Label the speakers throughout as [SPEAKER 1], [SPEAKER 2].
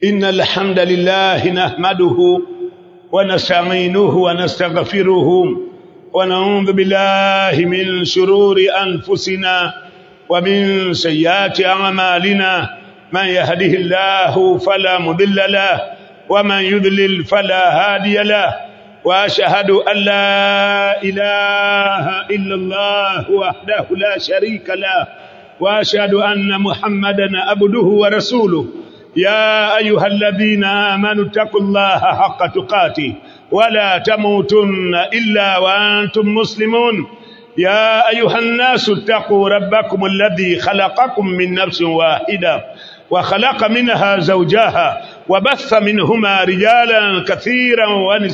[SPEAKER 1] إن الحمد لله نحمده ونستعينه ونستغفره ونعوذ بالله من شرور أنفسنا ومن سيئات أعمالنا من يهده الله فلا مضل له ومن يضلل فلا هادي له واشهد ان لا اله الا الله وحده لا شريك له واشهد ان محمدا عبده ورسوله يا ايها الذين امنوا اتقوا الله حق تقاته ولا تموتن الا وانتم مسلمون يا ايها الناس اتقوا ربكم الذي خلقكم من نفس واحده وخلق منها زوجها وبث منهما رجالا كثيرا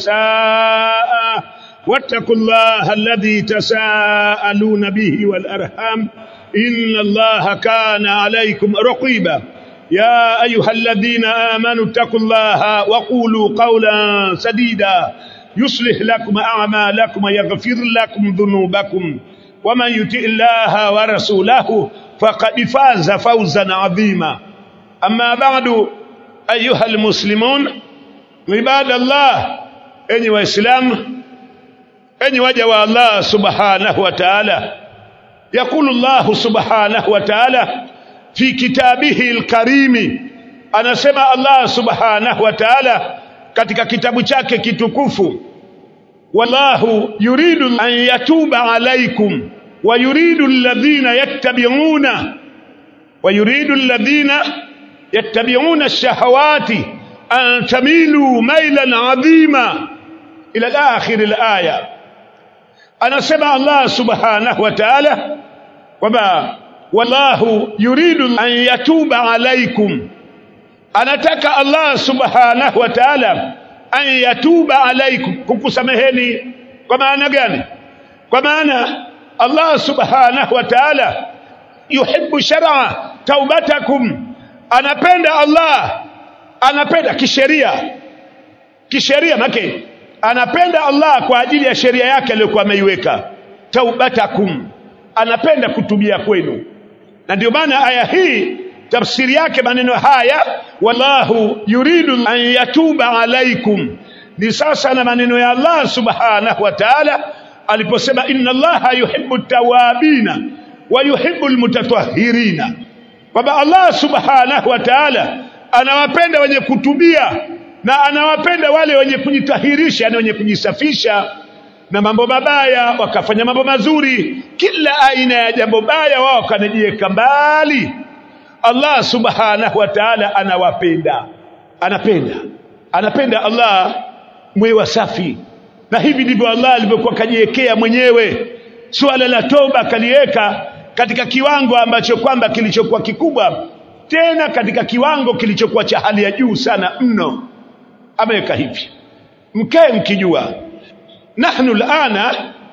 [SPEAKER 1] ونساء واتقوا الله الذي تساءلون به والارحام ان الله كان عليكم رقيبا يا ايها الذين امنوا اتقوا الله وقولوا قولا سديدا يصلح لكم اعمالكم ويغفر لكم ذنوبكم ومن يطع الله ورسوله فقد فاز فوزا عظيما أما بعد أيها المسلمون عباد الله أني وإسلام أني وجه الله سبحانه وتعالى يقول الله سبحانه وتعالى في كتابه الكريم anasema Allah subhanahu wa ta'ala katika kitabu chake kitukufu wallahu yuridu an yatuba alaykum wa yuridu alladhina yattabi'una wa yuridu alladhina يتبعون الشهوات أن تميلوا ميلا عظيما إلى آخر الآية أنا سمع الله سبحانه وتعالى وما والله يريد أن يتوب عليكم أنا تكى الله سبحانه وتعالى أن يتوب عليكم كوكسمهني كما أنا قاني كما أنا الله سبحانه وتعالى يحب شرع توبتكم anapenda Allah anapenda kisheria kisheria make anapenda Allah kwa ajili ya sheria yake aliyokuwa ameiweka taubatakum anapenda kutubia kwenu na ndio maana aya hii tafsiri yake maneno haya wallahu yuridu an yatuba alaikum ni sasa na maneno ya Allah subhanahu wa ta'ala aliposema inna allaha yuhibbu tawabina wa yuhibbu almutatahhirina kwamba Allah subhanahu wa ta'ala anawapenda wenye kutubia na anawapenda wale wenye kujitahirisha na wenye kujisafisha na mambo mabaya wakafanya mambo mazuri kila aina ya jambo baya wao kanajiweka mbali Allah subhanahu wa ta'ala anawapenda anapenda anapenda Allah mwe wasafi na hivi ndivyo Allah alivyokuwa kajiwekea mwenyewe suala la toba kaliweka katika kiwango ambacho kwamba kilichokuwa kikubwa tena katika kiwango kilichokuwa cha hali ya juu sana mno ameweka hivi mkae mkijua nahnu alana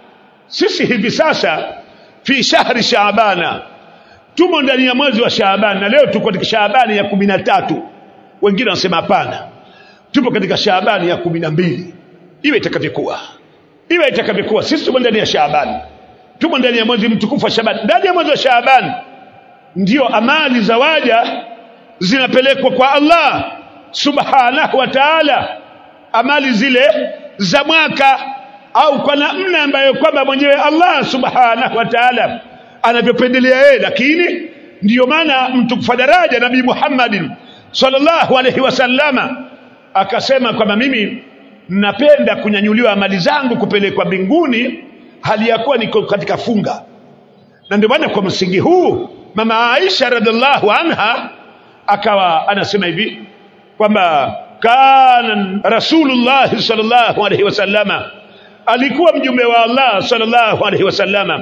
[SPEAKER 1] sisi hivi sasa fi shahri shaabana tumo ndani ya mwezi wa shaabani na leo tuko katika shaabani ya kumi na tatu wengine wanasema hapana tupo katika shaabani ya kumi na mbili iwe itakavyokuwa iwe itakavyokuwa sisi tumo ndani ya shaabani tumo ndani ya mwezi mtukufu wa Shaaban. Ndani ya mwezi wa Shaaban ndio amali za waja zinapelekwa kwa Allah subhanahu wa ta'ala, amali zile za mwaka au kwa namna ambayo kwamba mwenyewe Allah subhanahu wa ta'ala anavyopendelea yeye. Lakini ndiyo maana mtukufu daraja Nabii Muhammadin sallallahu alaihi wasallama akasema kwamba mimi napenda kunyanyuliwa amali zangu kupelekwa mbinguni hali ya kuwa niko katika funga na ndio maana kwa msingi huu mama Aisha radhiallahu anha akawa anasema hivi kwamba kana rasulullah sallallahu alaihi wasallama alikuwa mjumbe wa Allah sallallahu alaihi wasallama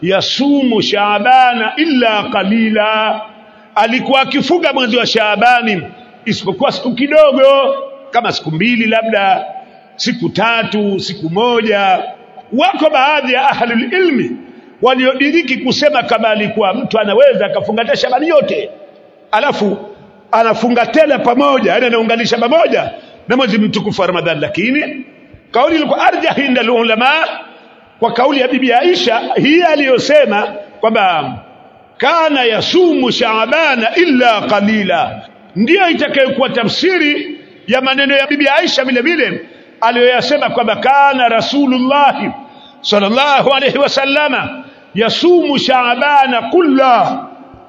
[SPEAKER 1] yasumu shaabana illa qalila alikuwa akifunga mwezi wa shaabani isipokuwa siku kidogo kama siku mbili labda siku tatu siku moja wako baadhi ya ahlul ilmi waliodiriki kusema kama alikuwa mtu anaweza akafunga Shabani yote alafu anafunga tena pamoja yani anaunganisha pamoja na mwezi mtukufu wa Ramadhani lakini kauli ilikuwa arjah inda ulama kwa kauli ya bibi Aisha hii aliyosema kwamba kana yasumu shaabana illa qalila ndiyo itakayokuwa tafsiri ya maneno ya bibi Aisha vile vile aliyoyasema kwamba kana rasulullahi sallallahu alayhi wasallama yasumu shaabana kulla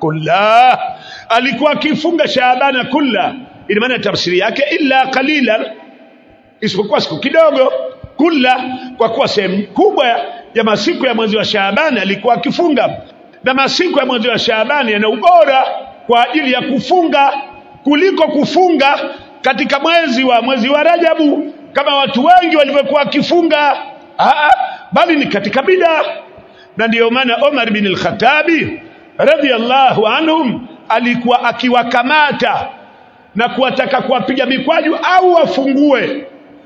[SPEAKER 1] kulla alikuwa akifunga shaabana kulla ina maana tafsiri yake illa qalilan isipokuwa siku kidogo kulla kwa kuwa sehemu kubwa ya masiku ya mwezi wa shaabani alikuwa akifunga na masiku ya mwezi wa shaabani yana ubora kwa ajili ya kufunga kuliko kufunga katika mwezi wa mwezi wa rajabu kama watu wengi walivyokuwa wakifunga Aa, bali ni katika bida na ndiyo maana Omar bin al-Khattabi radhiallahu anhum alikuwa akiwakamata na kuwataka kuwapiga mikwaju au wafungue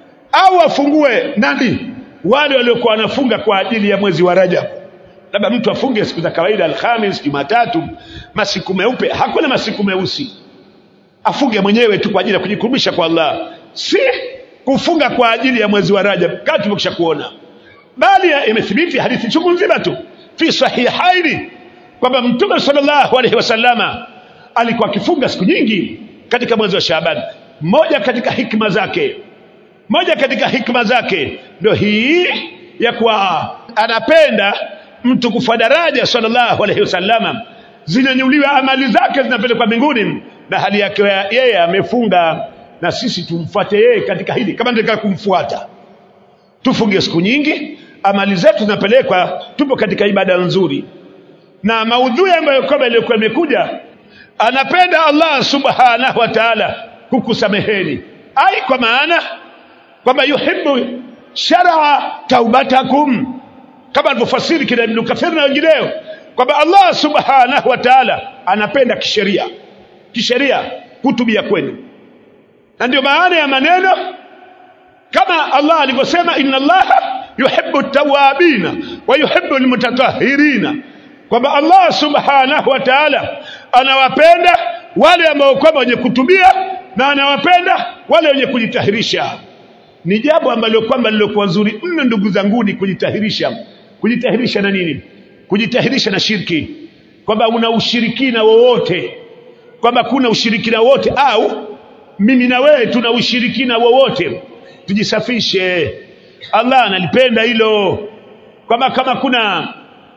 [SPEAKER 1] au wafungue nani wale waliokuwa wanafunga kwa ajili ya mwezi wa Rajab labda mtu afunge siku za kawaida Alhamis Jumatatu masiku meupe hakuna masiku meusi afunge mwenyewe tu kwa ajili ya kujikurubisha kwa Allah si kufunga kwa ajili ya mwezi wa Rajab kama tumekwisha kuona bali imethibiti hadithi chungu nzima tu fi sahihaini kwamba mtume sallallahu alaihi wasallama alikuwa akifunga siku nyingi katika mwezi wa Shaaban moja katika hikma zake moja katika hikma zake ndio hii ya kuwa anapenda mtu kufa daraja sallallahu alaihi wasallama zinanyuliwa amali zake zinapelekwa mbinguni na hali yake yeye amefunga na sisi tumfuate yeye katika hili kama ndio kumfuata tufunge siku nyingi amali zetu zinapelekwa tupo katika ibada nzuri na maudhui ambayo kwamba iliyokuwa imekuja anapenda Allah subhanahu wa ta'ala kukusameheni ai kwa maana kwamba yuhibbu shar'a taubatakum kama alivyofasiri kina Ibn Kathir na wengineo kwamba Allah subhanahu wa ta'ala anapenda kisheria kisheria kutubia kwenu na ndio maana ya maneno kama Allah alivyosema inna Allah yuhibbu tawabina wa yuhibbu almutatahhirina kwamba Allah subhanahu wa ta'ala anawapenda wale ambao kwamba wenye kutubia na anawapenda wale wenye kujitahirisha ni jambo ambalo kwamba lilokuwa nzuri mno ndugu zangu ni kujitahirisha kujitahirisha na nini kujitahirisha na shirki kwamba una ushirikina wowote kwamba kuna ushirikina wote au mimi na wewe tuna ushirikina wowote tujisafishe Allah analipenda hilo kwamba kama kuna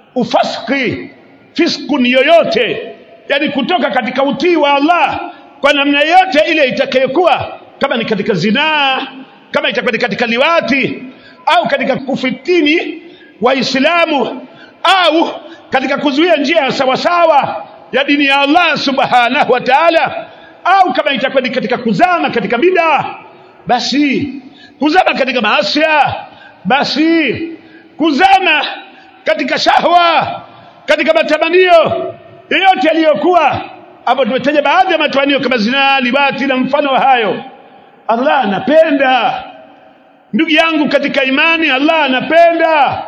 [SPEAKER 1] ufaski fiskun yoyote yani kutoka katika utii wa Allah kwa namna yote ile itakayokuwa kama ni katika zinaa kama itakuwa ni katika liwati au katika kufitini waislamu au katika kuzuia njia ya sawasawa ya dini ya Allah subhanahu wa ta'ala au kama itakuwa ni katika kuzama katika bid'a basi kuzama katika maasia basi kuzama katika shahwa katika matamanio yoyote yaliyokuwa hapo tumetaja baadhi ya matamanio kama zinaa libati na mfano wa hayo Allah anapenda ndugu yangu katika imani Allah anapenda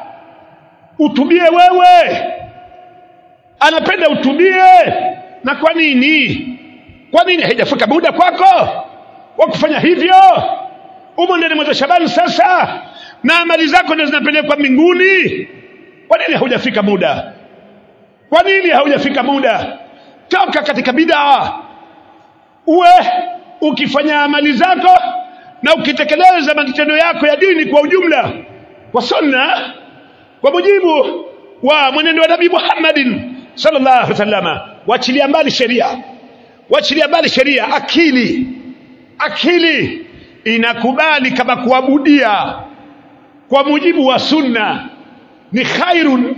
[SPEAKER 1] utubie wewe anapenda utubie na kwa nini kwa nini haijafika muda kwako wa kufanya hivyo umo ndani mwezi wa Shabani sasa na amali zako ndio zinapelekwa mbinguni kwa nini haujafika muda kwa nini haujafika muda toka katika bid'a uwe ukifanya amali zako na ukitekeleza matendo yako ya dini kwa ujumla kwa sunna kwa mujibu wa mwenendo wa Nabii Muhammadin sallallahu alaihi wasallam wachilia mbali sheria wachilia mbali sheria akili akili inakubali kama kuabudia kwa mujibu wa sunna ni khairun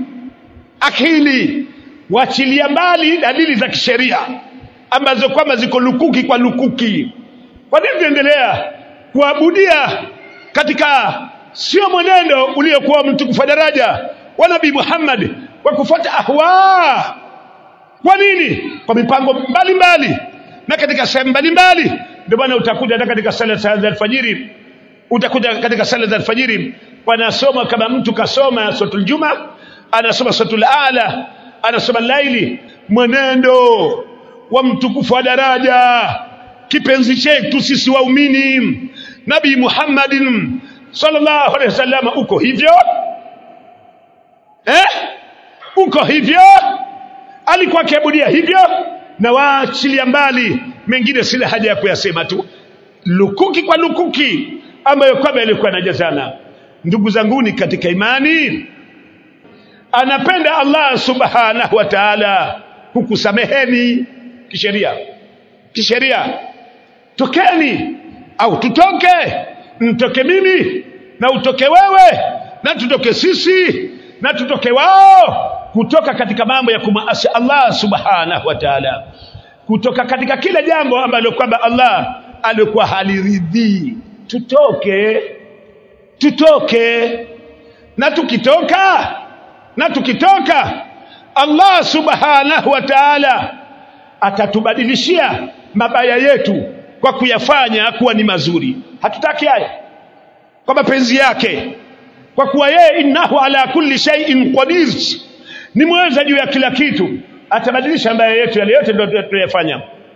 [SPEAKER 1] akili wachilia mbali dalili za kisheria ambazo kwamba ziko lukuki kwa lukuki kwa nini tuendelea kuabudia katika sio mwenendo uliokuwa mtukufu daraja wa nabii Muhammad kwa kufuata ahwa kwa nini kwa mipango mbalimbali mbali. na katika sehemu mbalimbali ndio maana utakuja hata katika sala za alfajiri utakuja katika sala za alfajiri panasoma kama mtu kasoma suratul juma anasoma suratul ala anasoma laili mwenendo wa mtukufu wa daraja kipenzi chetu sisi waumini nabii Muhammadin sallallahu alaihi wasallam uko hivyo eh uko hivyo alikuwa akiabudia hivyo na waachilia mbali mengine sina haja ya kuyasema tu lukuki kwa lukuki ambayo kwamba yalikuwa yanajazana ndugu zanguni katika imani anapenda Allah subhanahu wa ta'ala kukusameheni kisheria kisheria tokeni au tutoke mtoke mimi na utoke wewe na tutoke sisi na tutoke wao kutoka katika mambo ya kumaasi Allah subhanahu wa ta'ala kutoka katika kila jambo ambalo kwamba Allah alikuwa haliridhii tutoke tutoke na tukitoka na tukitoka Allah subhanahu wa ta'ala atatubadilishia mabaya yetu kwa kuyafanya kuwa ni mazuri hatutaki haya kwa mapenzi yake kwa kuwa yeye innahu ala kulli shay'in qadir ni mweza juu ya kila kitu atabadilisha mabaya yetu yale yote ndio tuyafanya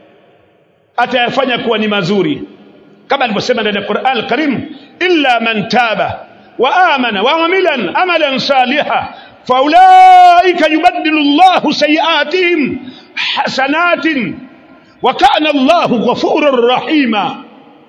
[SPEAKER 1] atayafanya kuwa ni mazuri kama alivyosema ndani ya Qur'an al-Karim illa man taba wa amana wa amilan amalan saliha faulaika yubaddilu Allahu sayiatihim hasanatin wa kana Allahu ghafurur rahima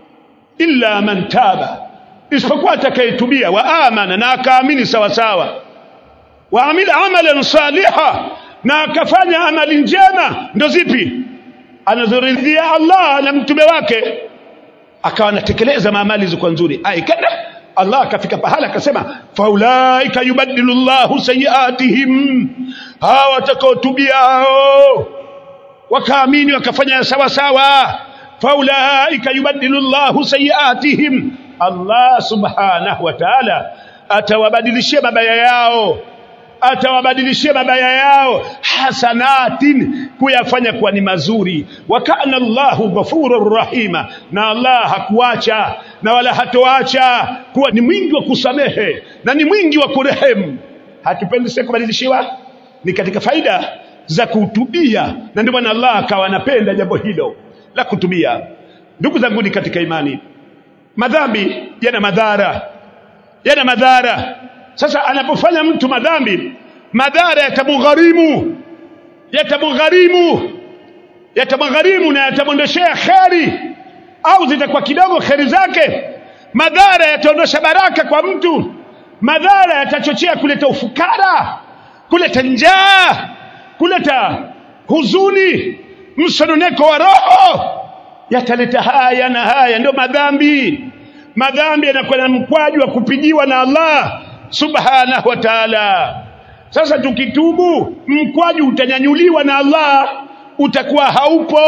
[SPEAKER 1] illa man taba isipokuwa atakayetubia wa amana na akaamini sawa sawa wa amila amalan saliha na akafanya amali njema ndo zipi anazoridhia Allah na mtume wake akawa anatekeleza maamali zilizokuwa nzuri aikenda Allah akafika pahala akasema faulaika yubaddilu Allahu sayiatihim hawa watakaotubia hao wakaamini wakafanya sawa sawa faulaika yubaddilu Allahu sayiatihim Allah subhanahu wa ta'ala atawabadilishia mabaya yao atawabadilishia mabaya yao hasanatin kuyafanya kuwa ni mazuri wa kana Allahu ghafurur rahima na Allah hakuacha na wala hatoacha kuwa ni mwingi wa kusamehe na ni mwingi wa kurehemu hatupendi sisi kubadilishiwa ni katika faida za kutubia na ndio maana Allah akawa anapenda jambo hilo la kutubia ndugu zangu ni katika imani madhambi yana madhara yana madhara sasa anapofanya mtu madhambi madhara yatamgharimu yatamgharimu yatamgharimu na yatamwondoshea kheri au zitakuwa kidogo kheri zake madhara yataondosha baraka kwa mtu madhara yatachochea kuleta ufukara kuleta njaa kuleta huzuni msononeko wa roho yataleta haya na haya ndio madhambi madhambi yanakuwa na mkwaju wa kupigiwa na Allah subhanahu wa ta'ala sasa tukitubu mkwaju utanyanyuliwa na Allah utakuwa haupo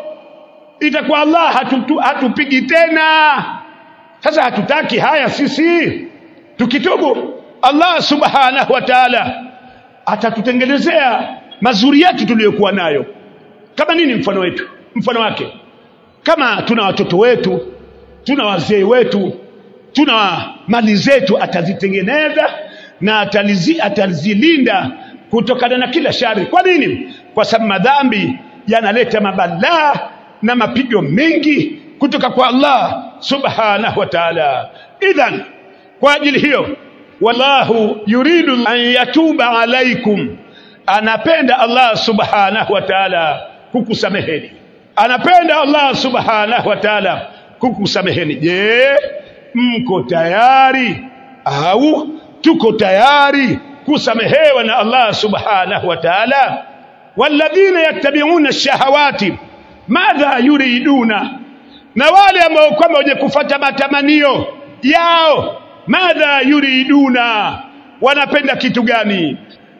[SPEAKER 1] itakuwa Allah hatutu, hatupigi tena sasa hatutaki haya sisi tukitubu Allah subhanahu wa ta'ala atatutengenezea mazuri yetu tuliyokuwa nayo kama nini mfano wetu mfano wake kama tuna watoto wetu tuna wazee wetu tuna mali zetu atazitengeneza na atalizi, atazilinda kutokana na kila shari kwa nini kwa sababu madhambi yanaleta mabalaa na mapigo mengi kutoka kwa Allah subhanahu wa ta'ala idhan kwa ajili hiyo wallahu yuridu an yatuba alaikum anapenda Allah subhanahu wa ta'ala kukusameheni anapenda Allah subhanahu wa ta'ala kukusameheni je mko tayari au tuko tayari kusamehewa na Allah subhanahu wa ta'ala walladhina yattabi'una ash-shahawati madha yuriduna na wale ambao kwamba wenye kufuata matamanio yao madha yuriduna wanapenda kitu gani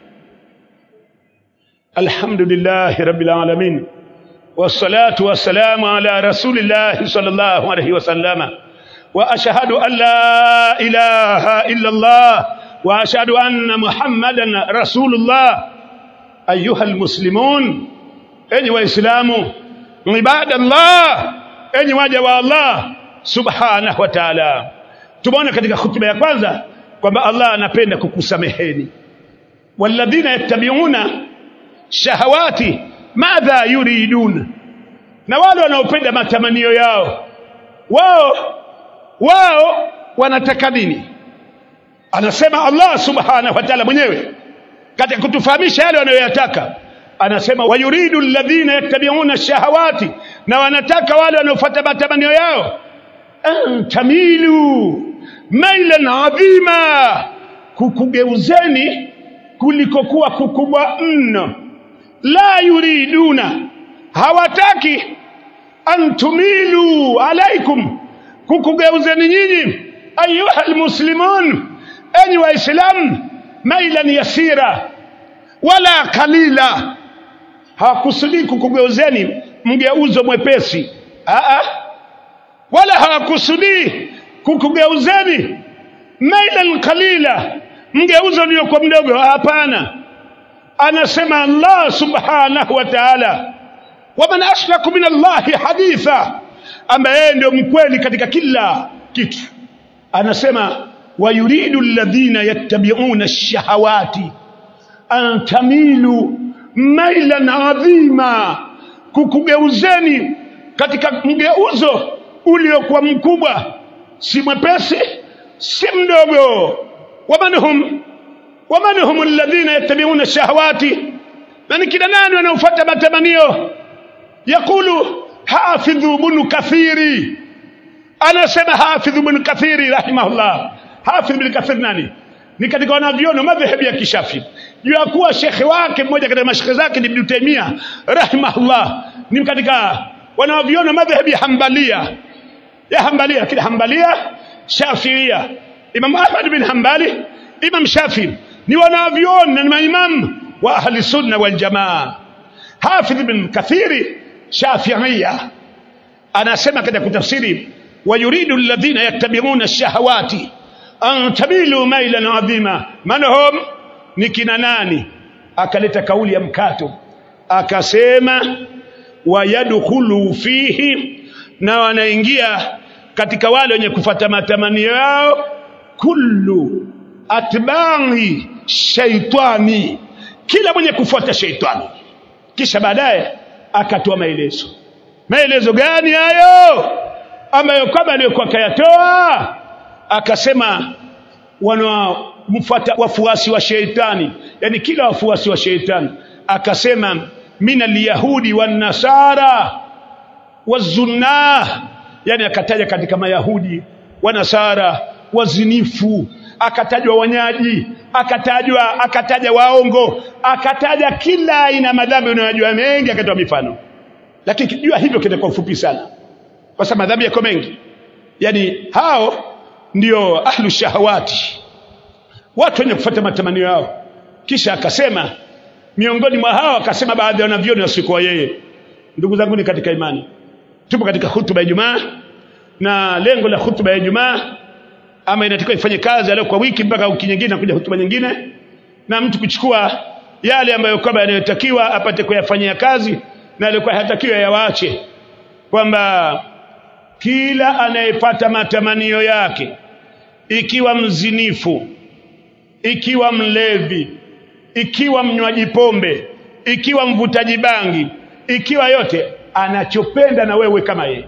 [SPEAKER 1] alhamdulillah rabbil alamin wassalatu wassalamu ala rasulillah sallallahu alayhi wasallama واشهد ان لا اله الا الله واشهد ان محمدا رسول الله ايها المسلمون enyi waislamu ibada Allah enyi waja wa Allah subhanahu wa ta'ala tumeona katika hutuba ya kwanza kwamba Allah anapenda kukusameheni walladhina yattabi'una shahawati madha yuridun na wale wanaopenda matamanio yao wao wao wanataka nini anasema Allah subhanahu wa ta'ala mwenyewe katika kutufahamisha yale wanayoyataka anasema wayuridu alladhina yattabi'una shahawati na wanataka wale wanaofuata matamanio yao an tamilu mailan adhima kukugeuzeni kulikokuwa kukubwa mno la yuriduna hawataki an tumilu alaikum kukugeuzeni nyinyi ayuha almuslimun enyi waislamu mailan yasira wala kalila hawakusudii kukugeuzeni mgeuzo mwepesi Aa, wala hawakusudii kukugeuzeni mailan kalila mgeuzo uliokuwa mdogo hapana anasema Allah subhanahu wa ta'ala waman ashraku min Allahi haditha ambaye ndio mkweli katika kila kitu anasema wayuridu alladhina yattabi'una ash-shahawati an tamilu mailan adhima kukugeuzeni katika mgeuzo uliokuwa mkubwa si mwepesi si mdogo wamanhum wamanhum alladhina yattabi'una ash-shahawati na ni kina nani wanaofuata matamanio yakulu hafidhu ibn kathiri anasema hafidh ibn kathiri rahimahullah hafidh ibn kathir nani ni katika wanavyona madhehebu ya kishafi juu ya kuwa shekhe wake mmoja katika mashekhe zake ni ibn taimia rahimahullah ni katika wanavyona madhehebu ya hambalia ya hambalia lakini hambalia shafiia imam ahmad bin hambali imam shafi ni wanavyona ni maimamu wa ahli sunna wal jamaa hafidh ibn kathiri shafiia anasema katika kutafsiri ويريد الذين يتبعون الشهوات أن تميلوا ميلا عظيما من هم نكنا nani akaleta kauli ya mkato akasema wayadkhulu fihi na wanaingia katika wale wenye kufata matamanio yao kullu atba'i shaitani kila mwenye kufuata shaitani kisha baadaye akatoa maelezo maelezo gani hayo ambayo kama aliyokuwa kayatoa akasema wanamfuata wafuasi wa sheitani yani kila wafuasi wa sheitani akasema min alyahudi wan nasara wazunnah yani akataja katika mayahudi wanasara wazinifu akatajwa wanyaji akatajwa akataja waongo akataja kila aina madhambi unayojua mengi akatoa mifano lakini jua hivyo kitakuwa ufupi sana kwa sababu madhambi yako mengi yani hao ndio ahlu shahawati watu wenye kufuata matamanio yao kisha akasema miongoni mwa hao akasema baadhi ya wanavyoni wasikuwa yeye ndugu zangu ni katika imani tupo katika hutuba ya Ijumaa na lengo la hutuba ya Ijumaa ama inatakiwa ifanye kazi leo kwa wiki mpaka wiki nyingine kuja hutuba nyingine na mtu kuchukua yale ambayo kwamba yanayotakiwa apate kuyafanyia kazi na alikuwa hatakiwa yawaache kwamba kila anayepata matamanio yake ikiwa mzinifu ikiwa mlevi ikiwa mnywaji pombe ikiwa mvutaji bangi ikiwa yote anachopenda na wewe kama yeye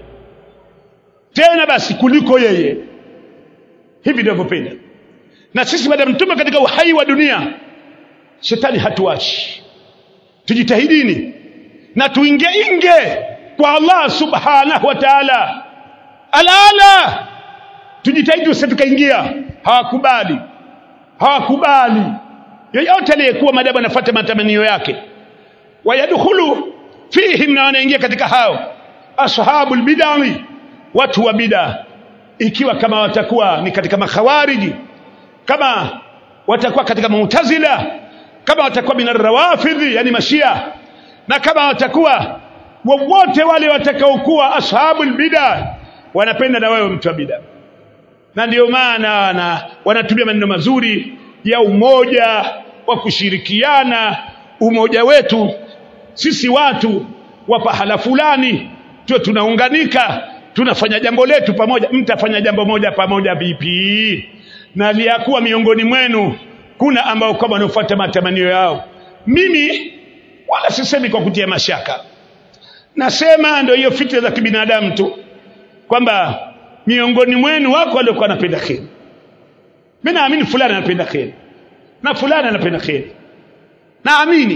[SPEAKER 1] tena basi kuliko yeye hivi ndivyo penda na sisi baada mtume katika uhai wa dunia shetani hatuachi tujitahidini na tuinge inge kwa Allah subhanahu wa ta'ala alala tujitahidi usitukaingia hawakubali hawakubali yeyote aliyekuwa madamu anafuata matamanio yake wayadkhulu fihim na wanaingia katika hao ashabul bid'ah watu wa bid'ah ikiwa kama watakuwa ni katika makhawariji kama watakuwa katika mu'tazila kama watakuwa min rawafidhi yani mashia na kama watakuwa wowote wale watakaokuwa ashabul bid'ah wanapenda na wewe mtu wa bid'ah na ndio maana na wanatumia maneno mazuri ya umoja wa kushirikiana umoja wetu sisi watu wa pahala fulani tuwe tunaunganika tunafanya jambo letu pamoja mtafanya jambo moja pamoja vipi na liyakuwa miongoni mwenu kuna ambao kama wanafuata matamanio yao mimi wala sisemi kwa kutia mashaka nasema ndio hiyo fikra za kibinadamu tu kwamba miongoni mwenu wako waliokuwa wanapenda kheri mimi naamini fulani anapenda kheri na fulani anapenda kheri naamini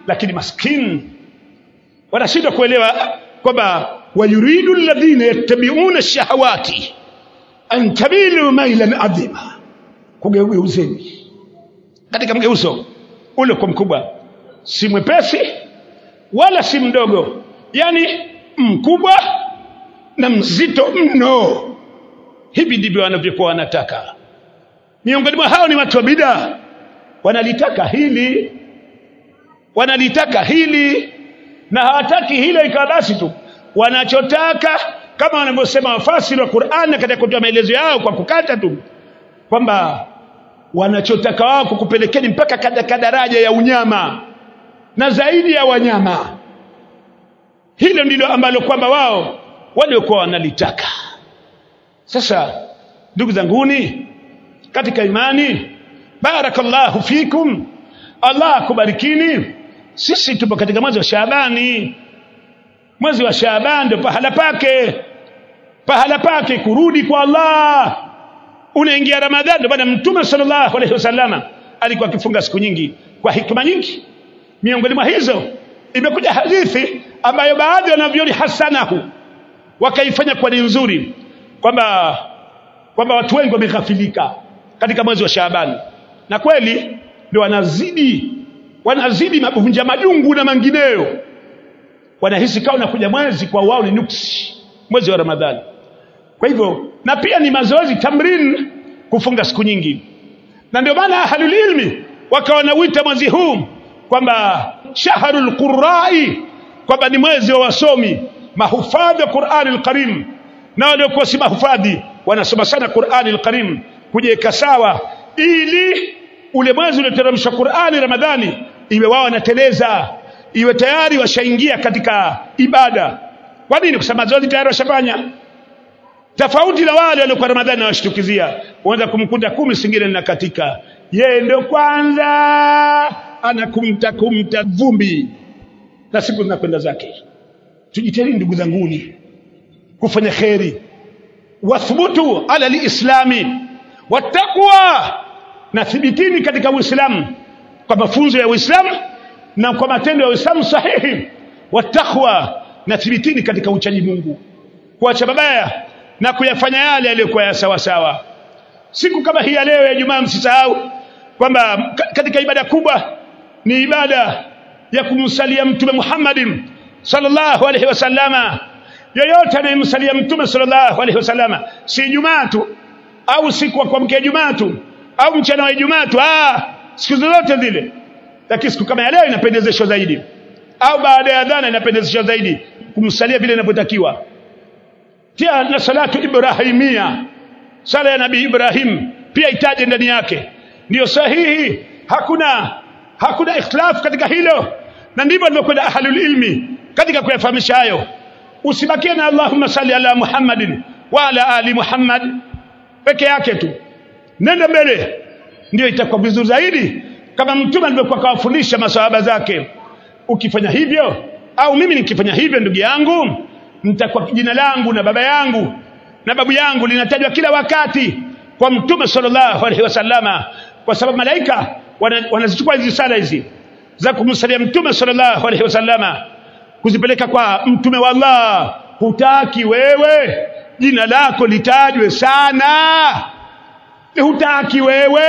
[SPEAKER 1] lakini maskini wanashindwa kuelewa kwamba wayuridu alladhina yattabi'una shahawati an tamilu mailan adhima kugeuzeni katika mgeuzo ule kwa mkubwa si mwepesi wala si mdogo yani mkubwa na mzito mno hivi ndivyo wanavyokuwa wanataka miongoni mwa hao ni watu wa bida wanalitaka hili wanalitaka hili na hawataki hilo ikawa basi tu wanachotaka kama wanavyosema wafasiri wa Qur'an katika kutoa maelezo yao kwa kukata tu kwamba wanachotaka wao kukupelekeni mpaka katika daraja ya unyama na zaidi ya wanyama hilo ndilo ambalo kwamba wao waliokuwa wanalitaka sasa ndugu zanguni katika imani barakallahu fikum Allah akubarikini sisi tupo katika mwezi wa Shaabani mwezi wa Shaaban ndio pahala pake pahala pake kurudi kwa Allah unaingia Ramadhani ndio bwana mtume sallallahu alaihi wasallama alikuwa akifunga siku nyingi kwa hikma nyingi miongoni mwa hizo imekuja hadithi ambayo baadhi wanavyoni hasanahu wakaifanya kwa ni nzuri kwamba kwamba watu wengi wameghafilika katika mwezi wa Shaaban na kweli ndio wanazidi wanazidi mavunja majungu na mangineyo wanahisi kama unakuja mwezi kwa wao ni nuksi mwezi wa Ramadhani kwa hivyo na pia ni mazoezi tamrin kufunga siku nyingi na ndio maana ahlul ilmi wakawa nauita mwezi huu kwamba shahrul qurai kwamba ni mwezi wa wasomi mahufadhi wa Qur'ani al-Karim na waliokuwa si mahufadhi wanasoma sana Qur'ani al-Karim kujiweka sawa ili ule mwezi ulioteremshwa Qur'ani Ramadhani iwe wao wanateleza iwe tayari washaingia katika ibada kwa nini kwa sababu zote tayari washafanya tofauti na wale waliokuwa Ramadhani na washtukizia uanza kumkuta kumi singine linakatika yeye ndio kwanza anakumta kumta vumbi na siku zinakwenda zake tujitahidi ndugu zanguni kufanya kheri wathbutu ala lislami wattaqwa na thibitini katika uislamu kwa mafunzo ya uislamu na kwa matendo ya uislamu sahihi wattaqwa na thibitini katika uchaji Mungu kuacha mabaya na kuyafanya yale yaliyokuwa ya sawa sawa siku kama hii ya leo ya Ijumaa msisahau kwamba katika ibada kubwa ni ibada ya kumsalia mtume Muhammadin sallallahu alaihi wasallama yoyote anayemsalia mtume sallallahu alaihi wasallama si Ijumaa tu au siku wa kuamkia Ijumaa tu au mchana wa Ijumaa tu ah siku zote zile lakini siku kama ya leo inapendezeshwa zaidi au baada ya adhana inapendezeshwa zaidi kumsalia vile inavyotakiwa pia na salatu ibrahimia sala ya nabii Ibrahim pia itaje ndani yake ndiyo sahihi hakuna hakuna ikhtilaf katika hilo na ndivyo alivyokwenda ahlul ilmi katika kuyafahamisha hayo usibakie na Allahumma salli ala Muhammadin wa ala ali Muhammad peke yake tu nenda mbele ndio itakuwa vizuri zaidi kama mtume alivyokuwa kawafundisha masahaba zake ukifanya hivyo au mimi nikifanya hivyo ndugu yangu nitakuwa jina langu na baba yangu na babu yangu linatajwa kila wakati kwa mtume sallallahu alaihi wasallama kwa sababu malaika wanazichukua hizi sala hizi za kumsalia mtume sallallahu alaihi wasallama kuzipeleka kwa mtume wa Allah hutaki wewe jina lako litajwe sana hutaki wewe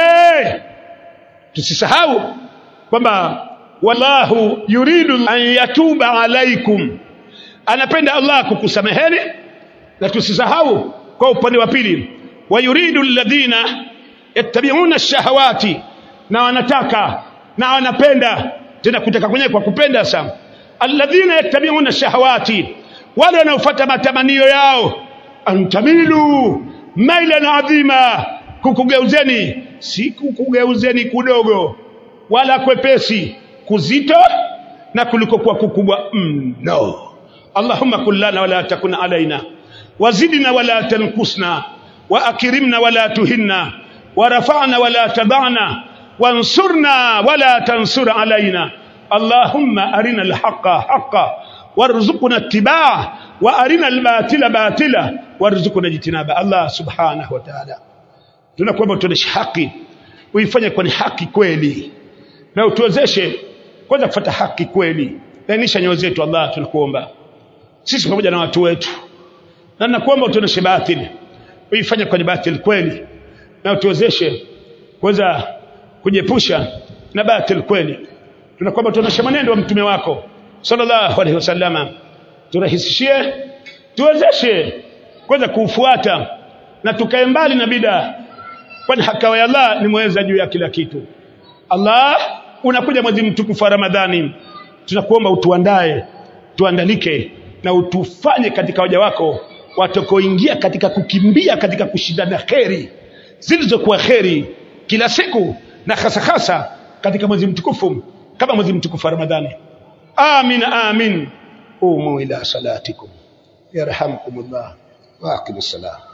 [SPEAKER 1] tusisahau kwamba wallahu yuridu an yatuba alaikum anapenda Allah kukusameheni na tusisahau kwa upande wa pili wa yuridu alladhina yattabi'una ash-shahawati na wanataka na wanapenda tena kutaka kwenyewe kwa kupenda sana alladhina yattabi'una ash-shahawati wale wanaofuata matamanio yao antamilu mailan adhima kukugeuzeni si kukugeuzeni kudogo wala kwepesi kuzito na kulikokuwa kukubwa mno mm, Allahumma kullana wala takun alaina wazidna wala tankusna واكرمنا ولا تهنا ورفعنا ولا تضعنا وانصرنا ولا تنصر علينا اللهم ارنا الحق حقا وارزقنا اتباعه وارنا الباطل باطلا وارزقنا اجتنابه الله سبحانه وتعالى tunakuomba tuoneshe haki uifanye kwa ni haki kweli na utuwezeshe kwanza kufuata haki kweli lainisha nyoyo zetu Allah tunakuomba sisi pamoja na watu wetu na nakuomba utuoneshe batili uifanye kwenye batili kweli na utuwezeshe kuweza kujiepusha na batili kweli tunakuomba tuoneshe mwenendo wa mtume wako sallallahu alaihi wasallama turahisishie tuwezeshe kuweza kuufuata na tukae mbali na bida kwani hakawa ya Allah ni mweza juu ya kila kitu Allah unakuja mwezi mtukufu wa Ramadhani tunakuomba utuandae tuandalike na utufanye katika waja wako watakoingia katika kukimbia katika kushindana kheri zilizokuwa kheri kila siku na hasa hasa katika mwezi mtukufu kama mwezi mtukufu wa Ramadhani amin amin umu ila salatikum yarhamkumullah wa aqimus salam